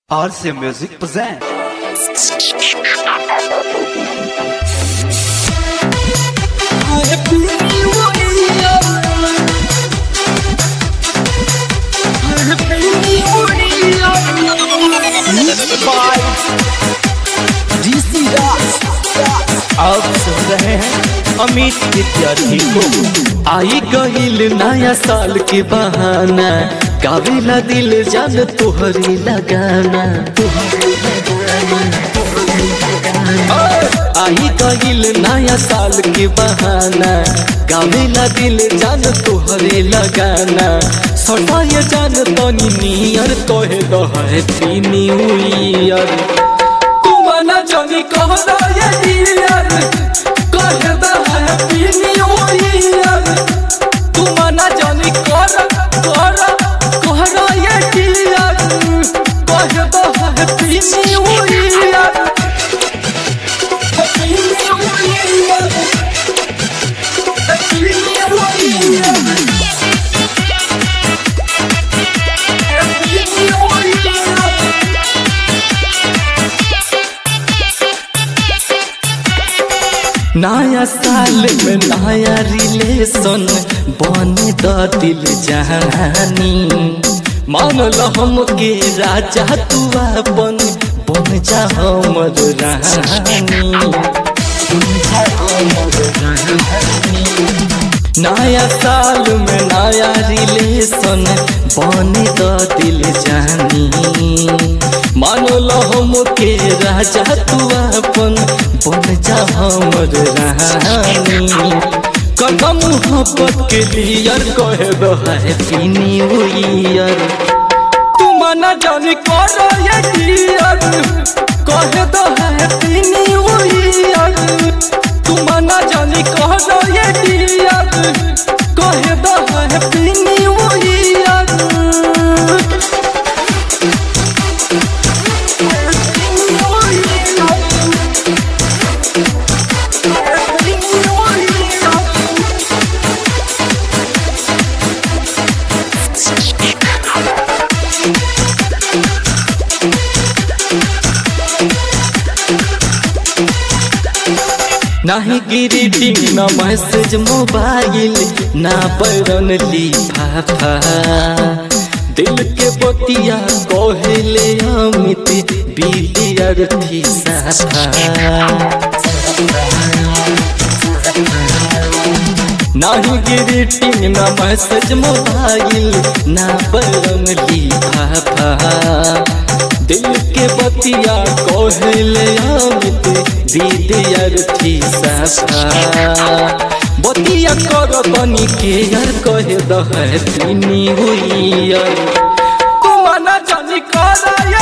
RC Music present. by DC Das आप सुन रहे हैं अमित विद्यार्थी को आई गईल नया साल के बहाना गावेला दिल जान तोहरी लगाना आई गईल नया साल के बहाना गावेला दिल जान तोहरे लगाना सटाए जान तनी नियर कहे दह हैप्पी न्यू ईयर तुमना जानी कहना ये डियर कहे दह हैप्पी न्यू ईयर तुमना जानी कर कर कहना ये डियर कहे दह happy new year happy new year happy new year happy new year नया साल में नया रिलेशन बने द दिल जहानी मान लो हम के राजा तू अपन बन जा हमर रानी बन जा हमर रानी। नया साल में नया रिलेशन बने द दिल जानी मानो लो हम के राजा तू अपन बन जा हमर रानी कदम मोहब्बत के लियर कहे दो हैप्पी न्यू ईयर तू मना जाने करो ये डियर कहे दो हैप्पी न्यू ईयर तू मना जाने करो ये डियर कहे दो हैप्पी न्यू ईयर नाही ग्रीटिंग न मैसेज मोबाइल ना बरन लिफाफा दिल के बतिया कहले अमित विद्यार्थी साफा नाही ग्रीटिंग न मैसेज मोबाइल ना बरन लिफाफा दिल के बतिया कहले अमित विद्यार्थी साफा बतिया कर तनी के यार कहे दह तीनी हुई यार तुमना जानी करा